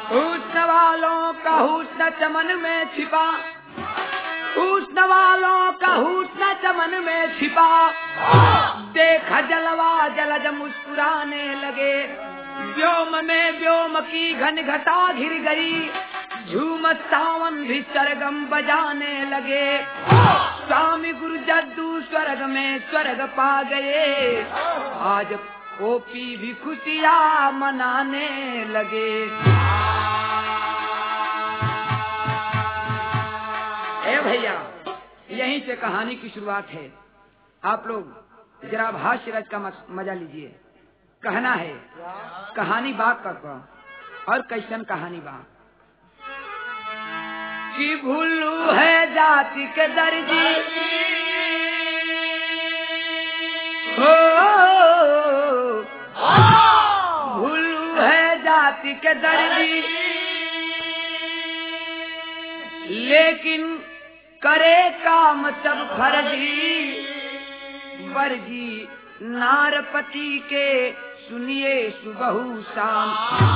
हुस्न वालों का हुस्न चमन में छिपा हुस्न वालों का हुस्न चमन में छिपा देखा जलवा जलज मुस्कुराने लगे व्योम में व्योम की घन घटा घिर गई झूम सावन भी सरगम बजाने लगे स्वामी गुरु जद्दू स्वर्ग में स्वर्ग पा गए आज ओपी भी खुशियाँ मनाने लगे ए भैया यहीं से कहानी की शुरुआत है आप लोग जरा भाष्य रच का मस- मजा लीजिए कहना है कहानी बाग का का और कैसन कहानी बाग कि भुल्लू है जाति के दर्जी हो भुल्लू है जाति के दर्जी लेकिन करे काम सब फर्जी वर्जी नारपति के सुनिए सुबहू शाम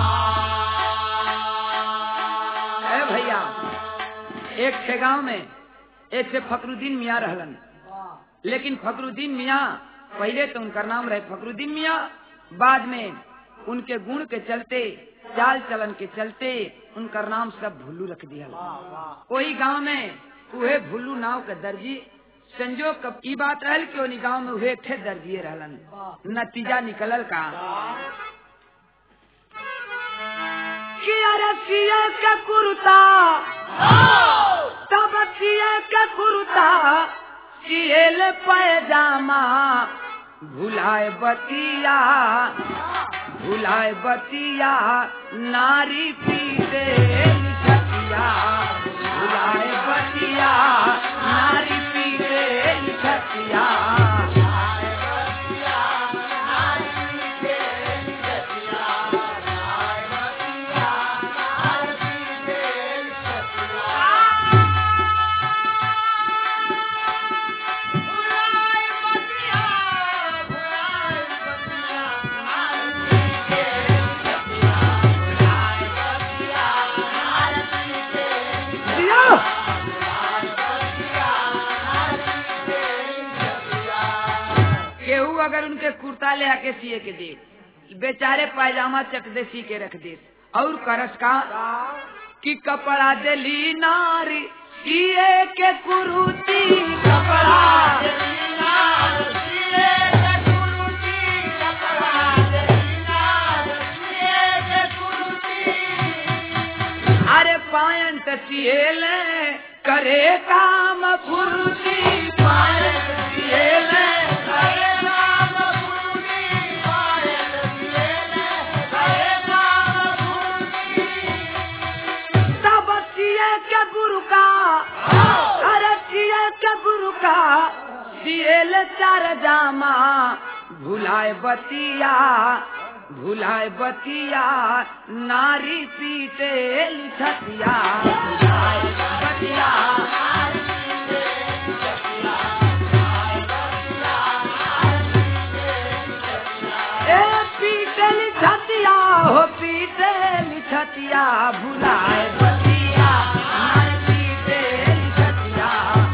ए भैया एक थे गांव में एक थे फकरुद्दीन मियाँ रहलन लेकिन फकरुद्दीन मियाँ पहले तो उनका नाम रहे फकरुद्दीन मियाँ बाद में उनके गुण के चलते चाल चलन के चलते उनका नाम सब भुल्लू रख दिया वही गांव में उहे भुल्लू नाव के दर्जी संजोग कब की बात रहल कि उन्हीं गांव में उहे थे दर्जिए रहलन नतीजा निकलल का कि अरे सिए के कुर्ता तब सिए के कुर्ता सिएल पैजामा भुलाए बतिया भुलाए बतिया नारी पीते लिखतिया भुलाए बतिया नारी पीते लिखतिया दिया केहू अगर उनके कुर्ता ले आके सिए के दे बेचारे पायजामा चक दे सी के रख दे और करस का कि कपड़ा दिली नारी सिए के कुरुती कपड़ा अरे पायन सिएल करे काम फुर्ती पायन सिएल करे काम फुर्ती पायन सिएल करे काम फुर्ती तब सिए के गुरु का अरे सिए के गुरु का सिएल चार जामा भुलाए बतिया भुलाए बतिया नारी पीते लिखतिया भुलाए बतिया ए पीते लिखतिया हो पीते लिखतिया भुलाए बतिया नारी पीते लिखतिया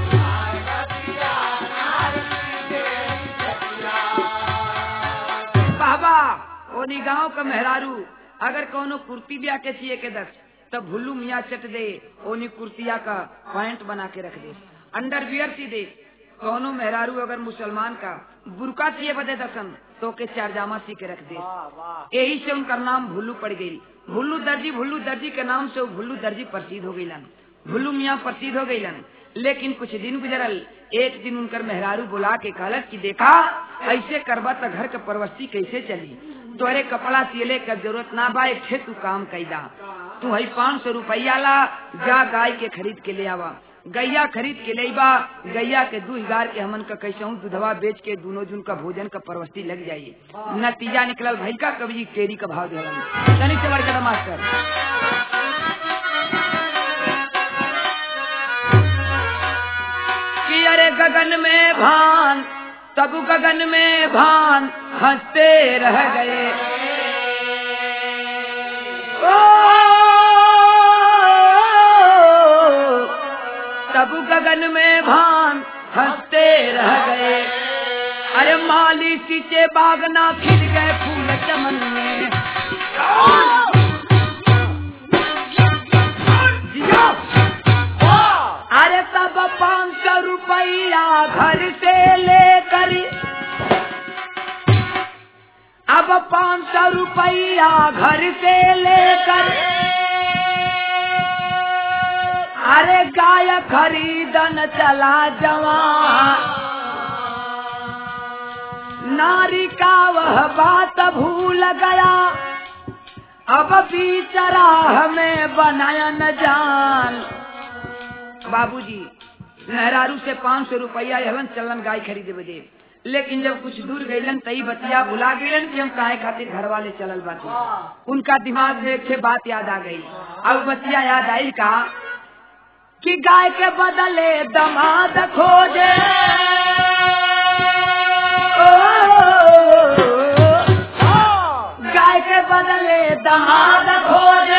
बाबा ओनी गांव का मेहरारू अगर कोनो कुर्ती ब्या के सिए के दस तो भुल्लू मियाँ चट दे ओनी कुर्तिया का पैंट बना के रख दे अंडर वियर सी दे कोनो मेहरारू अगर मुसलमान का बुरका सिए बदे दसन तो के चारजामा सी के रख दे यही से उनका नाम भुल्लू पड़ गई भुल्लू दर्जी भुल्लू दर्जी के नाम से वो भुल्लू दर्जी प्रसिद्ध हो गईलन भुल्लू मियाँ प्रसिद्ध हो गईलन लेकिन कुछ दिन गुजरल एक दिन उनकर मेहरारू बुला के कहलक कि देखा ऐसे करबा तो घर के परवस्ती कैसे चली तोरे कपड़ा सिले का जरूरत ना बा एक ठे तू काम कैदा तू हई पाँच सौ रुपया ला जा गाय के खरीद के ले आवा गैया खरीद के ले बा गैया के दू हजार के हमन का कैसे दूधवा बेच के दोनों जून का भोजन का परवस्ती लग जाये नतीजा निकलल भई का कभी केरी का भाव दे तनी से बड़का मास्टर कि अरे गगन में भान तब गगन में भान हंसते रह गए ओ गगन में भान हंसते रह गए अरे माली सीचे बागना खिल गए फूल चमन में जियो। अरे तब पाँच सौ रुपया घर से लेकर अब पाँच सौ रुपया घर से लेकर अरे गाय खरीदन चला जवान नारी का वह बात भूल गया अब बीचरा हमें बनाया न जान बाबूजी मेहरारू से पाँच सौ रुपया हलन चलन गाय खरीदे बजे लेकिन जब कुछ दूर गईलन तई बतिया भुला गईलन कि हम काहे खातिर घर वाले चलल बाटे उनका दिमाग में एक ठे बात याद आ गई अब बतिया याद आई का कि गाय के बदले दमाद खोजे गाय के बदले दमाद खोजे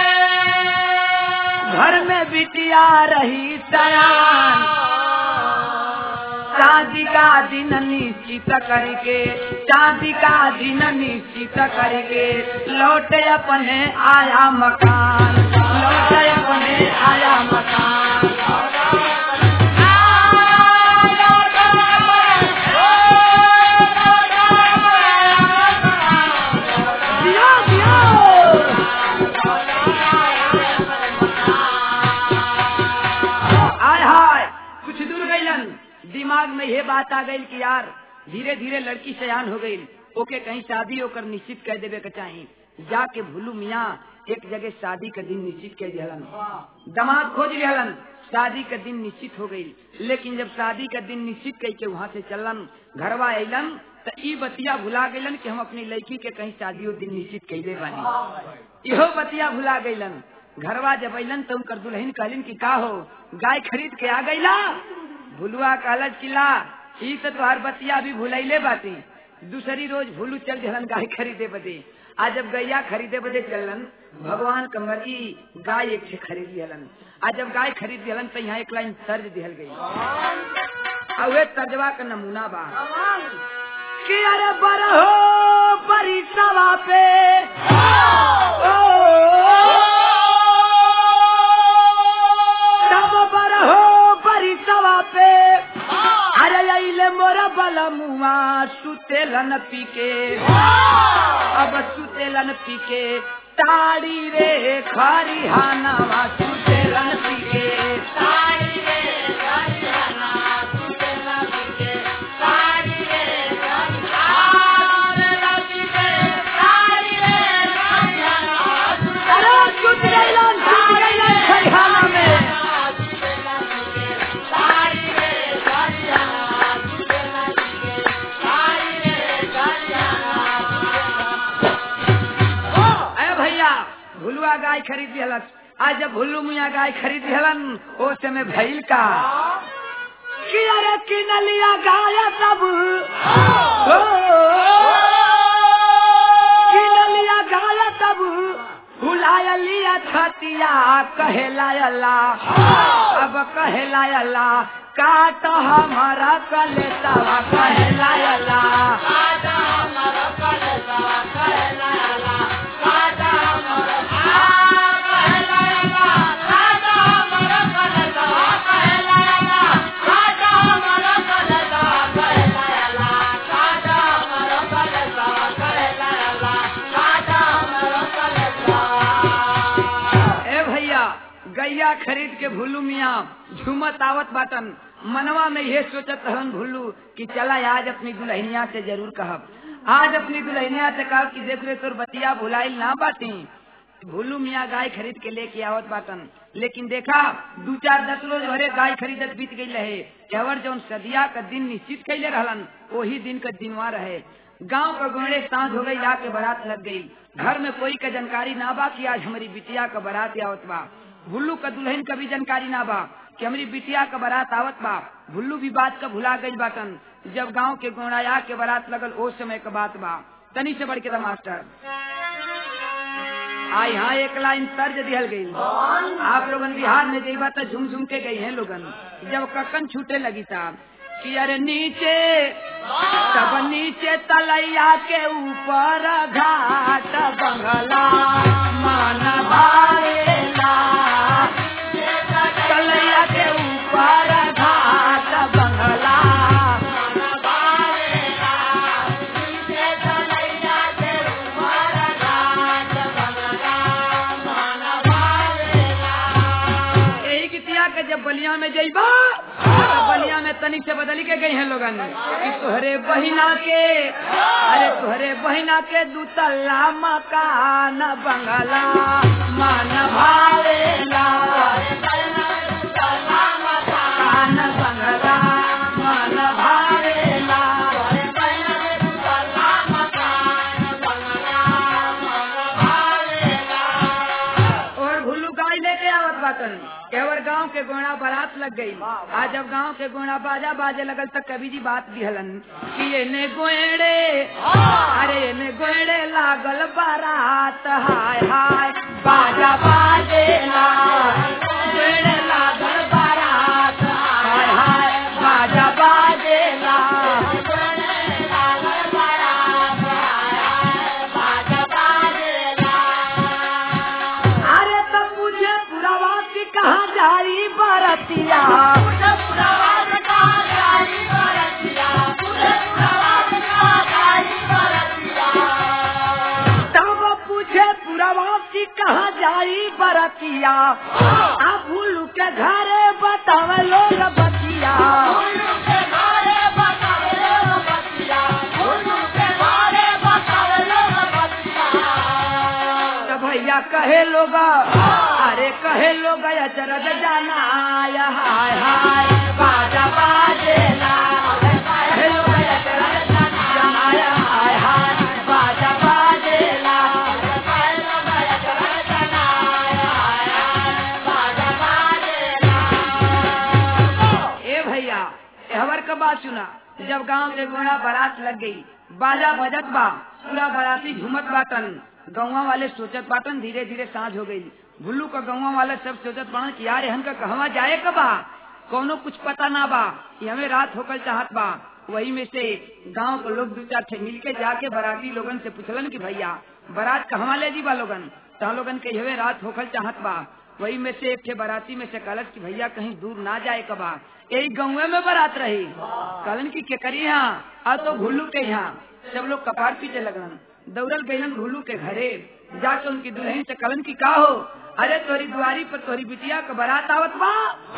घर में बिटिया रही सयान शादी का दिन निश्चित करके शादी का दिन निश्चित करके लौटे अपने आया मकान लौटे अपने आया मकान दियो, दियो। आय हाय कुछ दूर गईलन दिमाग में ये बात आ गई कि यार धीरे धीरे लड़की सयान हो गई ओके कहीं शादी होकर निश्चित कर देवे के चाही जाके भूलू मियाँ एक जगह शादी का दिन निश्चित कर दिहलन दमाद खोज लिहलन शादी का दिन निश्चित हो गई लेकिन जब शादी का दिन निश्चित कई के वहाँ से चलन घरवा अलन तो ई बतिया भुला गईलन कि हम अपनी लड़की के कहीं शादी दिन निश्चित कैले बानी इहो बतिया भुला गईलन घरवा जब अलन तो उनकर दुल्हन कहलिन कि का हो गाय खरीद के आ गईला भुलुआ कहलत चिल्ला ई तो तोहार बतिया अभी भुलैले बाती दूसरी रोज भूलू चल जलन गाय खरीदे बदे आज जब गैया खरीदे बदे चलन भगवान कमरी गाय एक से खरीद लिहलन आज जब गाय खरीद लिहलन तो यहाँ एक लाइन तर्ज दिहल गई और वे तर्जवा का नमूना बा कि अरे बरहो बरी सवा पे तब बरहो बरी सवा पे अरे अइले मोरा बला मुआ सुतेलन पीके अब सुतेलन पीके ताड़ी रे खरी हानावा सुतेलन पीके अरे सुत गइलन सुत गइलन खरिहाना में अरे भैया भुलुआ गाय खरीद लिहलन आज जब भुल्लू मिया गाय खरीद लिहलन ओ समय भइल का कि अरे किन लिया गाय सब ओ, किन लिया गाय सब भुलाया लिया छतिया कहलायला अब कहलायला काट हमारा कलेतवा कहलायला ए भैया गैया खरीद के भुल्लू मिया झूमत आवत बाटन मनवा में ये सोचत रहन भुल्लू कि चला आज अपनी दुल्हनिया से जरूर कहब आज अपनी दुल्हनिया से कहब कि देख रे तोर बतिया भुलाइल ना बाटी भुल्लू मिया गाय खरीद के लेके आवत बाटन लेकिन देखा दू चार दस रोज भरे गाय खरीदत बीत गई रहे केवर जौन सदिया का दिन निश्चित कैले रहलन वही दिन का दिनवा रहे गांव का गोड़े सांझ हो गई आके बारात लग गई घर में कोई का जानकारी ना बा कि आज हमारी बिटिया का बारात आवत बा भुल्लू का दुल्हन का भी जानकारी ना बा कि हमारी बिटिया का बारात आवत बा भुल्लू भी बात का भुला गई बाटन जब गांव के गोड़ाया के बारात लगल ओ समय का बात बा तनी से बढ़ के था मास्टर आ यहाँ एक लाइन तर्ज दिहल गई आप लोगन बिहार में जई बात झूम झूम के गई हैं लोगन जब ककन छूटे लगी था कि अरे नीचे तब नीचे तलैया के ऊपर घाट बंगला मन भावेला तलैया के ऊपर घाट बंगला यही गीतिया के जब बलिया में जइबा तो बलिया में तनिक से बदली के गई हैं लोगन कि तुहरे बहिना के अरे तुहरे बहिना के दूतल्ला मकान बंगला मन भावेला मकान बंगला मन भावेला और भुल्लू गाय लेके आवत बातन केवर गांव के गोणा बारात लग गई आज जब गांव के गोणा बाजा बाजे लगल तक कवि जी बात दिहलन कि एने गोएड़े अरे एने गोएड़े लागल बारात हाय हाय बाजा बाजे गोएड़े लागल बारात हाय हाय बाजा बाजे अरे तब मुझे पुरावासी कहाँ जाई बरतिया तब पूछे पुरावासी कहाँ जाई बरतिया आ भूलू के घरे बतावे लोग बतिया तो भैया कहे लोग अरे कहे लोग अचरज जाना आया हाय हाय बाजा बाजेला कहे लोग अचरज जाना आया हाय हाय बाजा बाजेला ए भैया एहवर का बात सुना जब गांव के गोड़ा बारात लग गई बाजा बजत बा पूरा बाराती झूमत बाटन गौवा वाले सोचत बाटन धीरे धीरे सांझ हो गई भुल्लू का गौवा वाले सब सोचत बाटन कि यार हन का कहवा जाए का बा कोनो कुछ पता ना बा कि हमें रात होकर चाहत बा वही में से गांव के लोग दो चार ठे मिल के जाके बाराती लोगन से पूछलन कि भैया बारात कहवा ले जी बा लोगन तहा लोगन के हवे रात होकर चाहत बा वही में से एक ठे बाराती में से कलश की भैया कहीं दूर ना जाए कबा यही गाँव में बारात रही कलन की केकरी यहाँ आ तो भुल्लू के यहाँ सब लोग कपार पीटे लगन दौड़ल गईलन भुल्लू के घरे जाके उनकी दुल्हन से कलन की का हो अरे तोरी दुआरी पर तोरी बिटिया का बारात आवत बा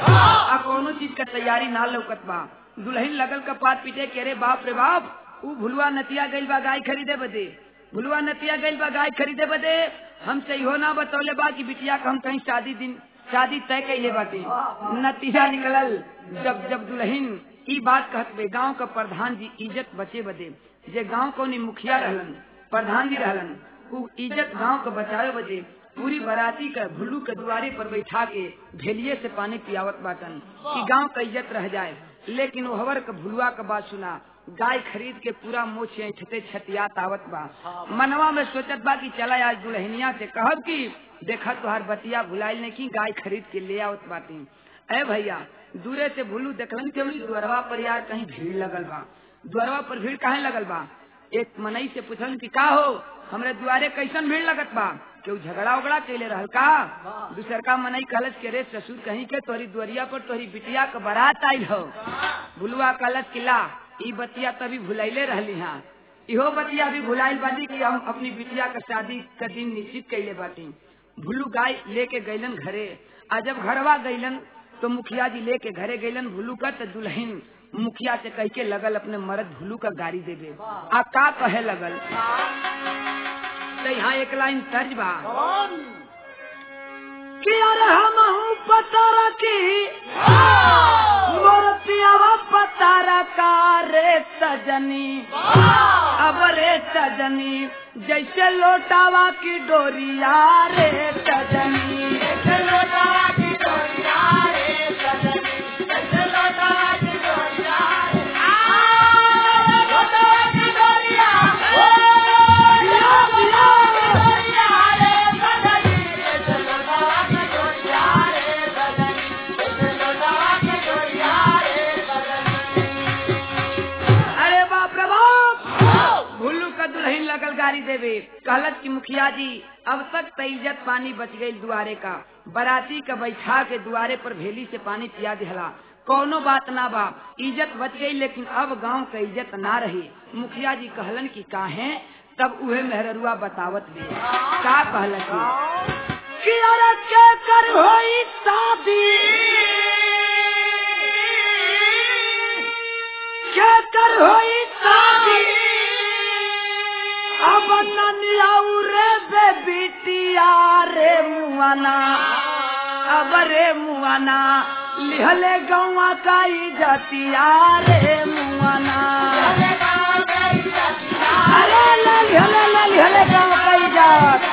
आ कोनो चीज का तैयारी ना लौकत बा दुल्हन लगल कपार पीटे के अरे बाप रे बाप ऊ भुलवा नतिया गइल बा गाय खरीदे बदे भुलवा नतिया गइल बा गाय खरीदे बदे हमसे इहो ना बतौले बा कि बिटिया का हम कहीं शादी दिन शादी तय कैले बाटे नतीजा निकलल जब जब दुल्हन ई बात कहत बे गांव का प्रधान जी इज्जत बचे बदे जे गांव को मुखिया रहलन प्रधान जी रहलन उ इज्जत गांव के बचावे बदे पूरी बराती का भुल्लू के दुआरे पर बैठा के भेलिए से पानी पियावत बाटन कि गांव का इज्जत रह जाए लेकिन वो हवर का भुलुआ का बात सुना गाय खरीद के पूरा मोछ छते छतिया तावत बा मनवा में सोचत बा कि चला आज दुल्हनिया से कहब की देखा तुहार बतिया भुलाइल ने की गाय खरीद के ले आवत बाटी ए भैया दूरे से भुलू देखलन के उन्हीं द्वारवा पर यार कहीं भीड़ लगल बा द्वारवा पर भीड़ काहे लगल बा एक मनई से पूछलन कि का हो हमरे दुआरे कैसन भीड़ लगत बा केहू झगड़ा उगड़ा कैले रहल का दूसर का मनई कहलस के रे ससुर कहीं के तोहरी दुआरिया पर तोहरी बिटिया के बारात आयल हो भुलुआ कहलस कि ला ई बतिया तभी भुलाइले रहली हाँ इहो बतिया भी भुलाइल बाटी कि हम अपनी बिटिया का शादी का दिन निश्चित कैले बाटी भुल्लू गाय लेके गैलन घरे आ जब घरवा गैलन तो मुखिया जी लेके घरे गैलन भुल्लू का तो दुल्हन मुखिया से कह के लगल अपने मर्द भुल्लू का गाड़ी देवे आ का कहे लगल तो यहाँ एक लाइन तर्ज बा कि अरे हम पता रखी मोरतियावा पता रखा रे सजनी अब रे सजनी जैसे लोटावा की डोरिया रे सजनी जैसे लोटावा की डोरिया रे सजनी जैसे लोटावा की डोरिया रे लोटावा की डोरिया ओ, डोरिया रे सजनी देवे कहलत की मुखिया जी अब तक त इज्जत पानी बच गई दुआरे का बराती का बैठा के दुआरे पर भेली से पानी पिया दिहला कौनो बात ना बा इज्जत बच गई लेकिन अब गांव का इज्जत ना रही मुखिया जी कहलन की काहे तब उहे मेहररुआ बतावत भी का कहलन की कि अरे के कर होई शादी के कर होई शादी अब ननियाऊ रे बे बिटिया रे मुआना अब रे मुआना लिहले गौवा का इजतिया रे मुआना अरे ले लिहले ले लिहले गौवा का इजत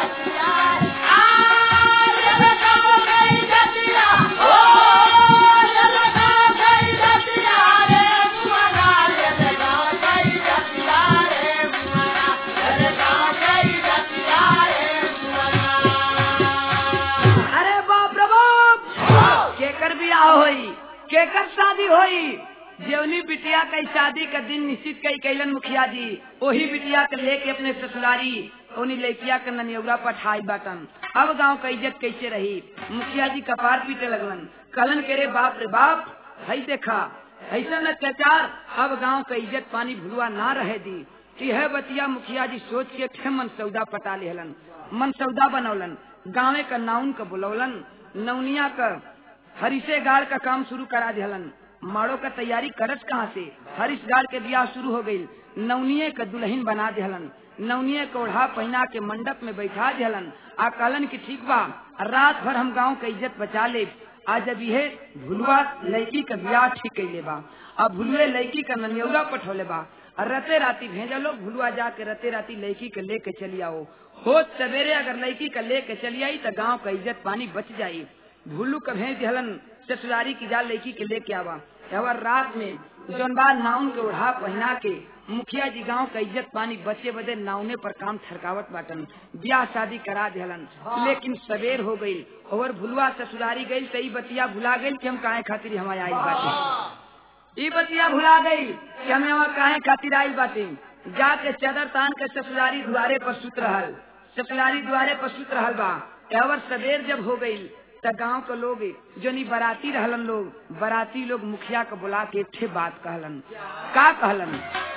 अरे बाप रे बाप केकर बियाह होई केकर शादी होई जेवनी बिटिया कई शादी का दिन निश्चित कई कैलन मुखिया जी वही बिटिया के लेके अपने ससुरारी उन्हीं लड़किया के ननियौरा पठाई बाटन अब गांव का इज्जत कैसे रही मुखिया जी कपार पीटे लगलन कलन के रे बाप रे बाप हई देखा ऐसा अत्याचार अब गांव का इज्जत पानी भुलवा ना रहे दी कि है बतिया मुखिया जी सोच के ठे मन सौदा पटा लेहलन मन सौदा बनौलन गाँवे का नाउन का बुलौलन नौनिया का हरिसे गाड़ का काम शुरू करा दिहलन माड़ो का तैयारी करत कहाँ से हरिश गाड़ के बियाह शुरू हो गई नवनिये का दुल्हन बना दिहलन नवनिये को ओढ़ा पहना के मंडप में बैठा दिहलन आ कहलन की ठीक बा रात भर हम गांव का इज्जत बचा ले आज जब यह भुलवा लड़की का बियाह ठीक कैले बा अब भुलवे लड़की का ननियौरा पठौले बा और रते राती भेजा लोग भुलवा जाके रते राती लड़की के लेके चली आओ हो सवेरे अगर लड़की का लेके चली आई तो गांव का इज्जत पानी बच जाई भुल्लू का भेज दिहलन ससुरारी की जा लड़की के लेके आवा और रात में जौन बार नाउन के ओढ़ा पहना के मुखिया जी गांव का इज्जत पानी बचे बदे नावने पर काम थरकावत बाटन ब्याह शादी करा दिहलन लेकिन सवेर हो गई और भुलवा ससुरारी गई तई बतिया भुला गई कि हम काहे खातिर हमारे आई बाटे ई बतिया भुला गई कि हमें वहाँ काहे खातिर आई बाटे जाके चदर तान के ससुरारी द्वारे पर सुत रहल ससुरारी द्वारे पर सुत रहल बा एवर सवेर जब हो गई त गांव के लोग जो नी बराती रहलन लोग बराती लोग मुखिया के बुला के ठे बात कहलन का कहलन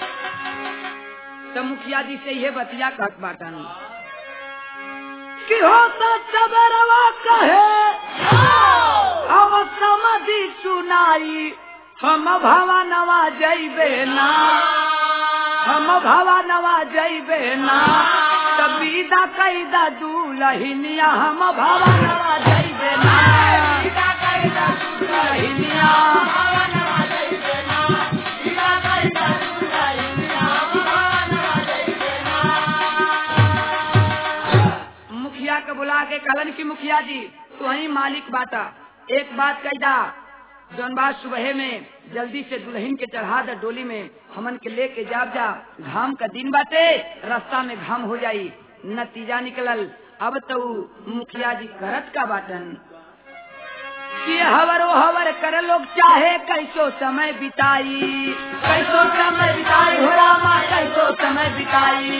तो मुखिया जी से ये बतिया कहत बाटन कि होता सबरवा कहे अब समझी सुनाई हम भवा नवा जैबे ना हम भवा नवा जैबे ना तबीदा कैदा दूलहिनिया हम भवा नवा जैबे ना दूलहिनिया मुखिया के बुला के कहलन की मुखिया जी तू ही मालिक बाटा एक बात कैदा जौन बात सुबह में जल्दी से दुल्हन के चढ़ा दे डोली में हमन के लेके जाब जा घाम का दिन बाटे रास्ता में घाम हो जाई नतीजा निकलल अब तो मुखिया जी करत का बाटन कि हवर वो हवर कर लोग चाहे कैसो समय बिताई कैसो समय बिताई हो रामा कैसो समय बिताई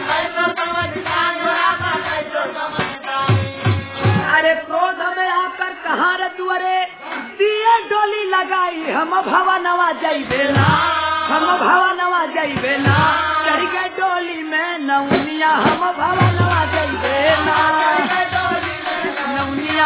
अरे क्रोध में आकर कहाँ रे तुअरे दिए डोली लगाई हम भवा नवा जैबे ना हम भवा नवा जैबे ना चढ़ गए डोली में नौनिया हम भवा नवा जैबे ना नौनिया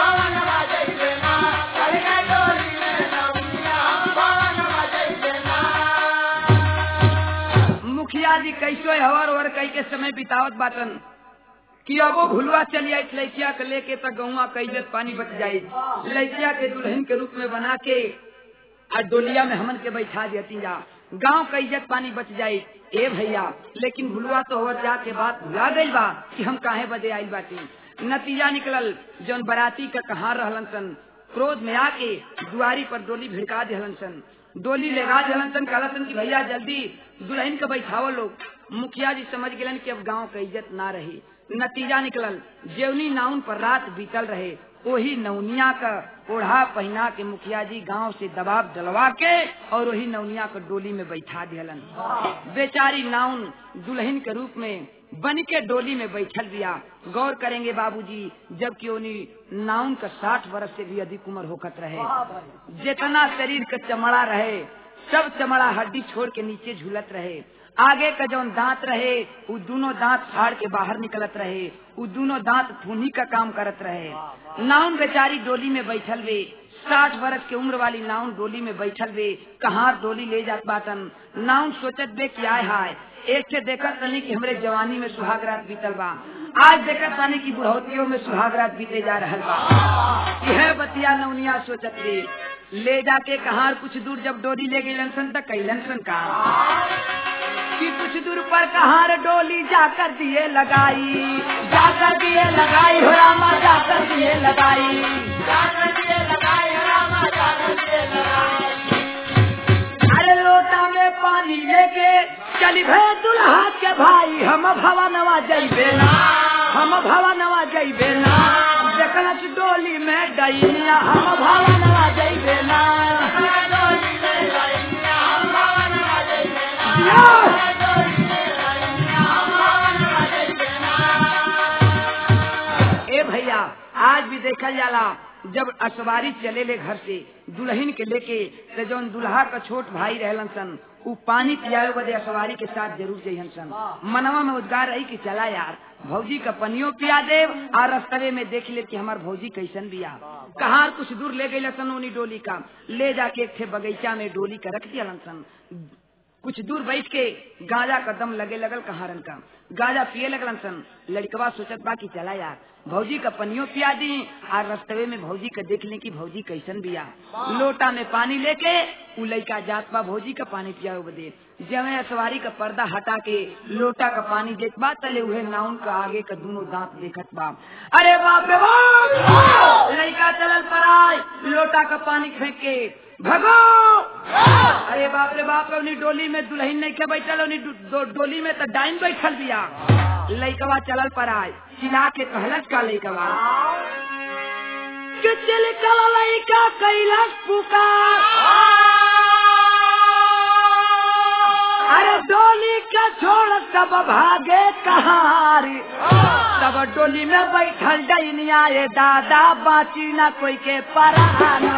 मुखिया जी कैसो हवर ओवर कई के समय बितावत बाटन कि अब वो भुलवा चली आई लड़किया के लेके तक गौवा का इज्जत पानी बच जाये लड़किया के दुल्हन के रूप में बना के और डोलिया में हमन के बैठा देती जा गांव का इज्जत पानी बच जाये ए भैया लेकिन भुलवा तो हो जाके बात भुला गई बा कि हम काहे बदे आई बाटी नतीजा निकलल जौन बराती का कहाँ रहलन सन क्रोध में आके दुआरी पर डोली भिड़का दिहलन सन डोली लेगा दिहलन सन कहला सन कि भैया जल्दी दुल्हन के बैठाओ लोग मुखिया जी समझ गलन कि अब गांव का इज्जत ना रही नतीजा निकलल जेवनी नाउन पर रात बीतल रहे वही नवनिया का ओढ़ा पहना के मुखिया जी गांव से दबाव डलवा के और वही नवनिया को डोली में बैठा दिहलन बेचारी नाउन दुल्हन के रूप में बन के डोली में बैठल दिया गौर करेंगे बाबूजी जबकि उन्हीं नाउन का साठ वर्ष से भी अधिक उम्र होकत रहे जितना शरीर का चमड़ा रहे सब चमड़ा हड्डी छोड़ के नीचे झूलत रहे आगे का जौन दांत रहे वो दोनों दांत फाड़ के बाहर निकलत रहे वो दोनों दांत थूनी का काम करत रहे नाउन बेचारी डोली में बैठल वे साठ वर्ष के उम्र वाली नाउन डोली में बैठल वे कहाँ डोली ले जात बाटन नाउन सोचत बे कि आय हाय एक से देखत तनी कि हमरे जवानी में सुहाग रात बीतल बा आज देखत तानी कि बुढ़ौतियों में सुहाग रात बीते जा रहल बा यह बतिया नौनिया सोचत बे ले जाके कहाँ कुछ दूर जब डोली ले गई सन तक कैलन सन का कि कुछ दूर पर कहार डोली जाकर दिए लगाई जाकर दिए लगाई हो रामा जाकर दिए लगाई जाकर दिए लगाई हो रामा जाकर दिए लगाई अरे लोटा में पानी लेके चली भे दुल्हा के भाई हम भवा नवा जइबे ना हम भवा नवा जइबे ना देखल डोली में डैनिया हम भवा नवा जइबे ना डोली में डैनिया हम भवा नवा जइबे ना ए भैया आज भी देखल जाला जब असवारी चले ले घर से दुल्हन के लेके तो जौन दुल्हा का छोट भाई रहलन सन उ पानी पियावे बदे असवारी के साथ जरूर जइहन सन मनवा में उद्गार रही कि चला यार भौजी का पनियो पिया देव और रस्तवे में देख ले कि हमार भौजी कैसन बिया कहाँ कुछ दूर ले गई सन उन्हीं डोली का ले जाके एक थे बगीचा में डोली का रख दिया सन कुछ दूर बैठ के गांजा का दम लगे लगल कहारन का गांजा पिए लगलन सन लड़कवा सोचत बा कि चला यार भौजी का पनियो पिया दी और रस्तवे में भौजी का देख ले कि भौजी कैसन बिया लोटा में पानी लेके उ लड़का जात बा भौजी का पानी पिया बदे जमे सवारी का पर्दा हटा के लोटा का पानी देख बा तले उहे नाउन का आगे का दोनों दांत देखत बा अरे बाप रे बाप लड़का चलल पर आए लोटा का पानी फेंक के भगो अरे बाप रे बाप अपनी डोली में दुल्हन नहीं के बैठल उन्हीं डो, डोली में तो डाइन बैठल दिया लइकवा चलल पर आए चिल्ला के कहलत का लइकवा के चल कल लइका कैलाश पुकार अरे डोली का छोड़ सब भागे कहारी तब डोली में बैठल डैनिया ये दादा बाची ना कोई के पराना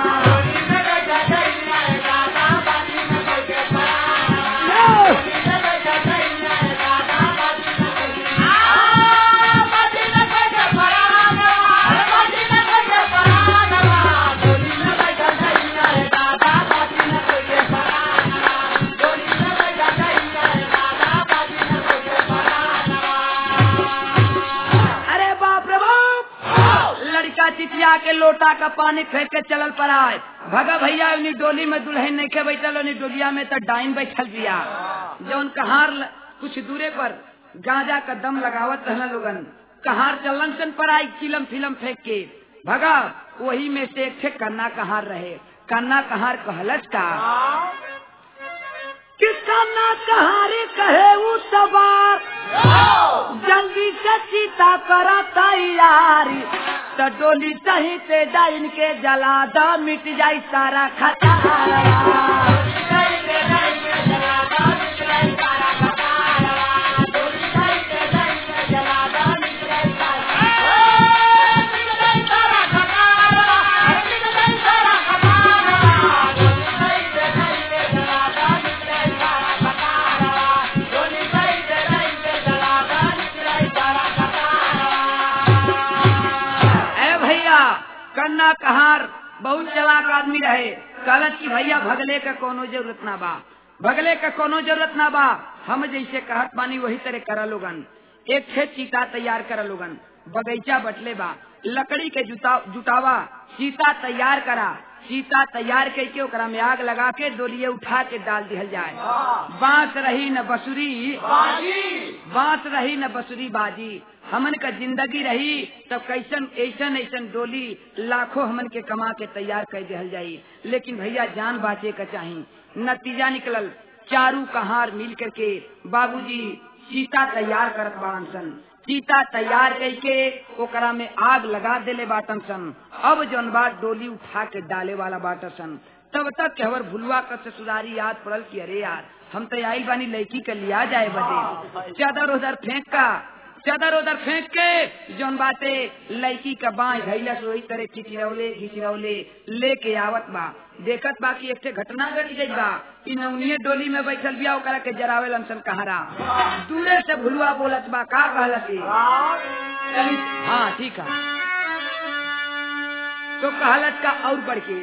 अरे बाप रे बाप लड़का चिटिया के लोटा का पानी फेंक के चलल पर आए भगा भैया उन्हीं डोली में दुल्हन नहीं के बैठल उन्हीं डोलिया में तो डाइन बैठल दिया जौन कहार ल- कुछ दूरे पर गांजा का दम लगावत रहना लोगन कहार चलन सन पर आई चिलम फिलम फेंक के भगा वही में से एक थे कन्ना कहार रहे कन्ना कहार कहलच का कि कन्ना कहारे कहे उ सवार जल्दी से सीता करा तैयारी तो डोली सही से डाइन के जला द मिट जाई सारा खतरा ए भैया कन्ना कहार बहुत चलाक आदमी रहे कहलत की भैया भगले का कोनो जरूरत ना बा भगले का कोनो जरूरत ना बा हम जैसे कहत बानी वही तरह करा लोगन एक छे चीता तैयार करा लोगन बगीचा बटले बा लकड़ी के जुटा जुटावा चीता तैयार करा चीता तैयार करके ओकरा में आग लगा के डोलिये उठा के डाल दिहल जाए बांस रही न बसुरी बांस रही न बसुरी बाजी हमन का जिंदगी रही तब कैसन ऐसन ऐसन डोली लाखों हमन के कमा के तैयार कर दिहल जाई लेकिन भैया जान बाचे का चाही नतीजा निकलल चारू कहार मिल करके बाबूजी सीता तैयार करत बाड़न सन सीता तैयार करके ओकरा में आग लगा देले बाटन सन अब जौन बात डोली उठा के डाले वाला बाटन सन तब तक के हवर भुलवा का ससुरारी याद पड़ल कि अरे यार हम तो आइल बानी लड़की के लिया जाए बदे चादर उधर फेंक का चादर उधर फेंक के जौन बाटे लड़की का बाई धैला से वही तरह खिचरौले खिचरौले लेके आवत बा देखत बा कि एक घटना घट गई बा इ नौनिये डोली में बैठल बिया ओकरा के जरावे लमसन कहारा दूरे से भुलुआ बोलत बा का कहलत ई? चली हाँ ठीक है तो कहलत का और बढ़ के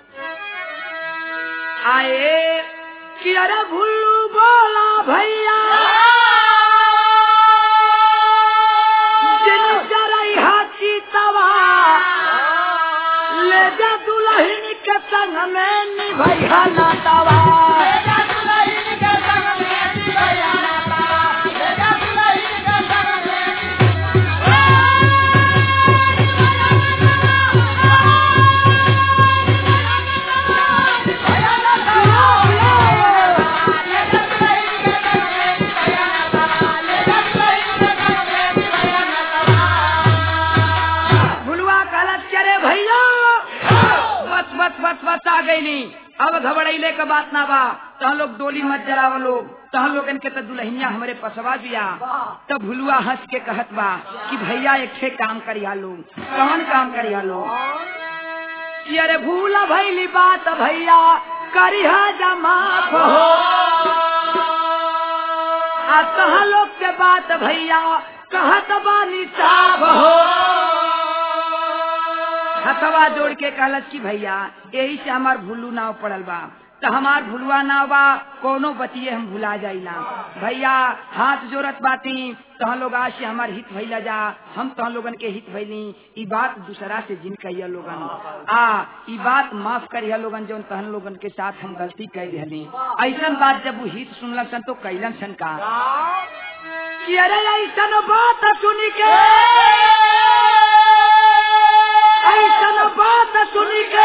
आए कि अरे भुल्लू बोला भैया जिन जरई हाथी तवा ले जा दुल्हन के संग में निभैया ना तवा भुलवा कहलत चरे भैया बस बस बस बस आ गई नहीं अब घबराइले का बात ना बा तह लोग डोली मत जराव लोग तह लोगन के तो दुल्हनिया हमारे पसवा दिया तब भुलुआ हंस के कहत बा कि भैया एक ठे काम करिया लोग कौन काम करिया लोग कि अरे भूला भैली बात भैया करिहा जमा हो आ कहा लोग के बात भैया कहत बानी साब हो हथवा जोड़ के कहलत कि भैया यही से हमार भुल्लू नाव पड़ल बा तो हमार भुलवा नाव बा कोनो बतिये हम भुला जाइला भैया हाथ जोड़त बाटी तह लोग आज से हमार हित भैला जा हम तह लोगन के हित भैली ई बात दूसरा से जिन कहिया लोगन आ ई बात माफ करिया लोगन जौन तहन लोगन के साथ हम गलती कर रहली ऐसन बात जब वो हित सुनल सन तो कैलन सन का कि अरे ऐसन बात सुनी के ऐसन बात सुनी के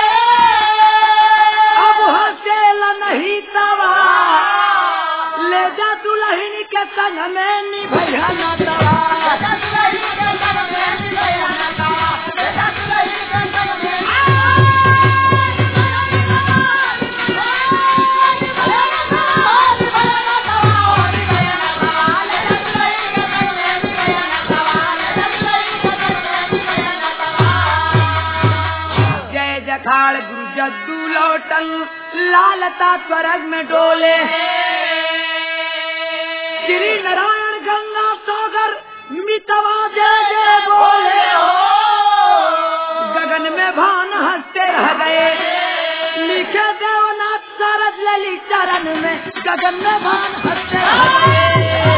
अब हसेल नहीं तवा ले जा दुल्हन के संग में निभैया ना तवा जय जखाड़ गुरु जद्दू लौटन लालता स्वर्ग में डोले श्री नारायण गंगा सागर मितवा जय जय बोले हो गगन में भान हंसते रह गए लिखे देवनाथ सरद ललित चरण में गगन में भान हंसते रह गए